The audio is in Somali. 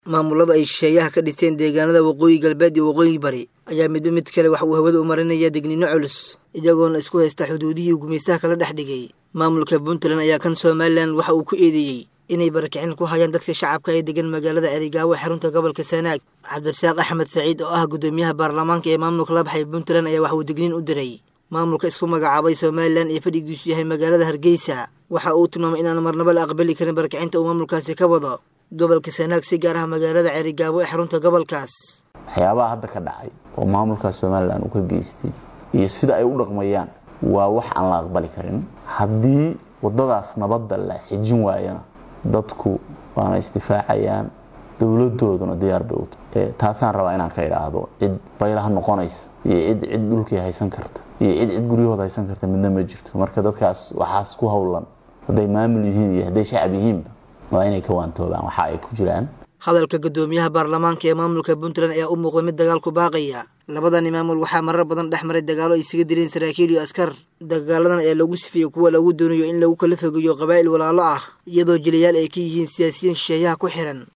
maamulada ay shisheeyaha ka dhisteen deegaanada waqooyi galbeed iyo waqooyi bari ayaa midba mid kale wax uu hawada u marinaya digniino culus iyagoona isku haysta xuduudihii gumaystaha kala dhex dhigay maamulka puntland ayaa kan somalilan waxa uu ku eedeeyey inay barakicin ku hayaan dadka shacabka ee degan magaalada cerigaawo xarunta gobolka sanaag cabdirasaaq axmed saciid oo ah guddoomiyaha baarlamaanka ee maamulka la baxay puntland ayaa wax uu digniin u diray maamulka isku magacaabay somalilan ee fadhigiisu yahay magaalada hargeysa waxa uu tilmaamay inaan marnaba la aqbali karin barakicinta uu maamulkaasi ka wado gobolka sanaag si gaar ah magaalada cerigaawo ee xarunta gobolkaas waxyaabaha hadda ka dhacay oo maamulka somalilan uu ka geystay iyo sida ay u dhaqmayaan waa wax aan la aqbali karin haddii wadadaas nabadda la xijin waayana dadku waana isdifaacayaan dowladooduna diyaar bay ut taasaan rabaa inaan ka idhaahdo cid baylaha noqonaysa iyo cid cid dhulkii haysan karta iyo cid cid guryahooda haysan karta midna ma jirto marka dadkaas waxaas ku howlan hadday maamul yihiin iyo hadday shacab yihiinba waa inay ka waantoobaan waxa ay ku jiraan hadalka guddoomiyaha baarlamaanka ee maamulka puntland ayaa u muuqda mid dagaal ku baaqaya labadani maamul waxaa marar badan dhex maray dagaalo ay isaga dileen saraakiil iyo askar dagaaladan ayaa lagu sifiyey kuwa lagu doonayo in lagu kala fogeeyo qabaa'il walaalo ah iyadoo jilayaal ay ka yihiin siyaasiyiin shisheeyaha ku xihan